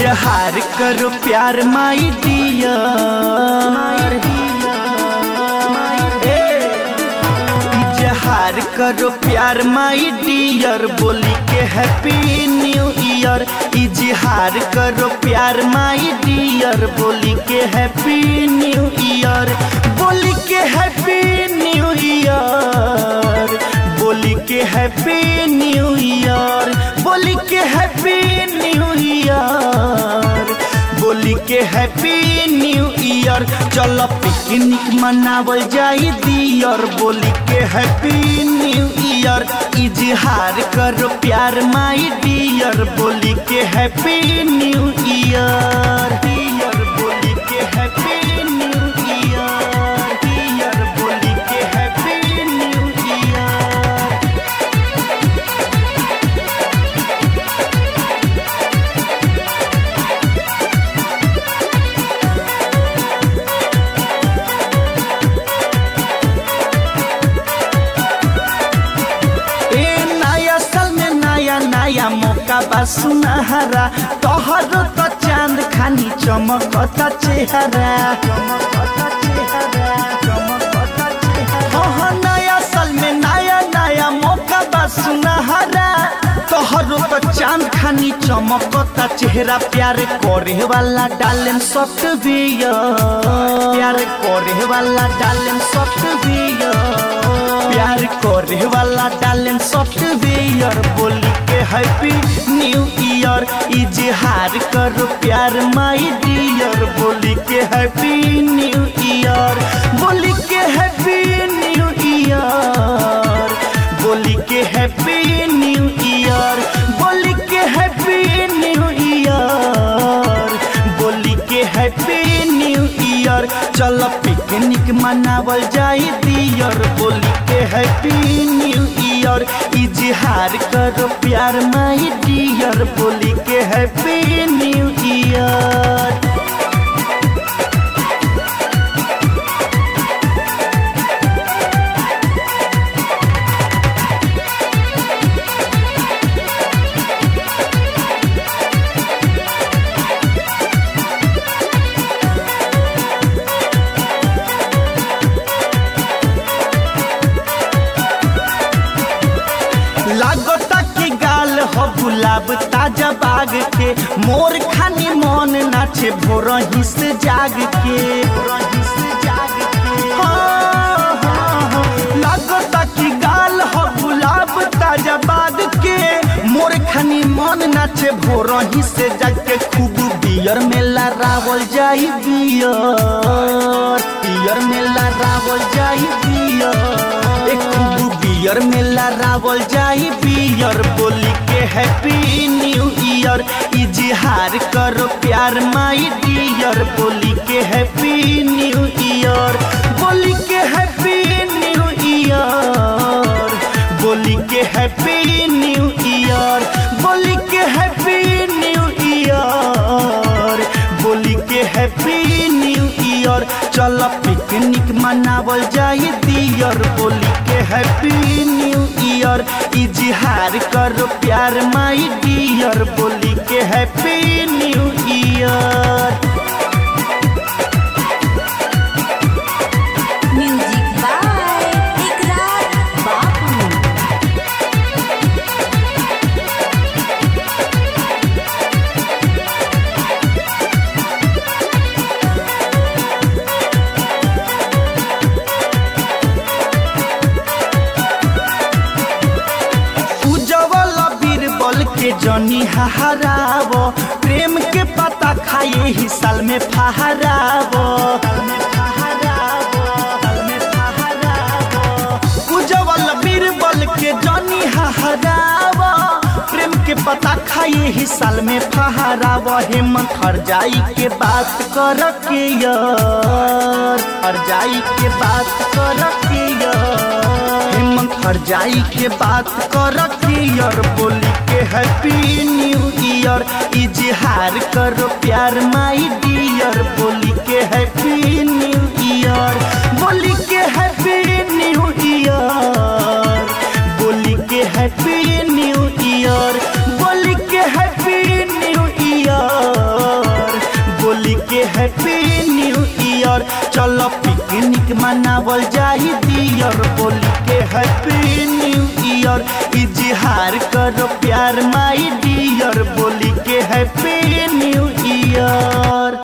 इजहार करो प्यार माई डियर इजहार करो प्यार माई डियर बोली के हैप्पी न्यू ईयर इजहार करो प्यार माई डियर बोली के हैप्पी न्यू ईयर बोली के हैप्पी न्यू ईयर बोली के हैप्पी न्यू ईयर बोली के हैप्पी न्यू ईयर बोली के हैप्पी न्यू ईयर चलो पिकनिक मनावल जाई दियर बोली के हैप्पी न्यू ईयर इजहार करो प्यार माई डियर बोली के हैप्पी न्यू ईयर ईयर बोली के हैप्पी न्यू ईयर ईयर बोली के हैप्पी न्यू ईयर ए नया साल में नया नया मौका बा सुनहरा तोहरो तो चांद खानी चमकता चेहरा हाँ, हाँ, नया साल में नया नया मौका बा सुनहरा तोहरो तो चांद खानी चमकता चेहरा प्यार करे वाला डालेन सॉफ्टवेयर प्यार करे वाला डालेन सॉफ्टवेयर प्यार करे वाला डालेन सॉफ्टवेयर बोली के हैप्पी न्यू ईयर इजहार करो प्यार माई डियर बोली के हैप्पी न्यू ईयर बोली के हैप्पी न्यू ईयर बोली के हैप्पी न्यू ईयर बोली के हैप्पी न्यू ईयर बोली के हैप्पी न्यू ईयर चलो पिकनिक मनावल जाई दियर बोली के हैप्पी न्यू ईयर इजहार करो प्यार माई डियर बोली के हैप्पी न्यू ईयर लागता के गाल हो गुलाब ताजा बाग के मोर खानी मन नाचे भोर हिस जाग के हाँ, हाँ, हाँ। लागता के गाल हो गुलाब ताजा बाग के मोर खानी मन नाचे भोर हिस जाग के खूब बियर में लड़ावल जाई बियर बियर में लड़ावल जाई बियर एक खूब बियर में लड़ावल जाई बियर बोली के हैप्पी न्यू ईयर इजहार करो प्यार माई डियर बोली के हैप्पी न्यू ईयर बोली के हैप्पी न्यू ईयर बोली के हैप्पी न्यू ईयर बोली के हैप्पी न्यू ईयर बोली के हैप्पी न्यू ईयर चलो पिकनिक मनावल जाई दियर बोली के हैप्पी न्यू ईयर इजहार करो प्यार माई डियर बोली के happy new year music by Ikrar Bapu Ujjwal Birbal के जनी हहराव प्रेम के पता खाए ही साल में फहराव उजवल बीरबल के जनी हहराव प्रेम के पता खाए ही साल में फहराव हेमंत हर जाई के बात कर के यार हर जाई के बात कर के यार हेमंत हर जाई के बात कर क्लियर बोली के हैप्पी न्यू ईयर इजहार करो प्यार माई डियर बोली के हैप्पी न्यू ईयर बोली के हैप्पी न्यू ईयर बोली के हैप्पी न्यू ईयर बोली के हैप्पी न्यू ईयर चलो पिकनिक मनावल जाई दियर बोली के हैप्पी न्यू ईयर इजहार करो प्यार माई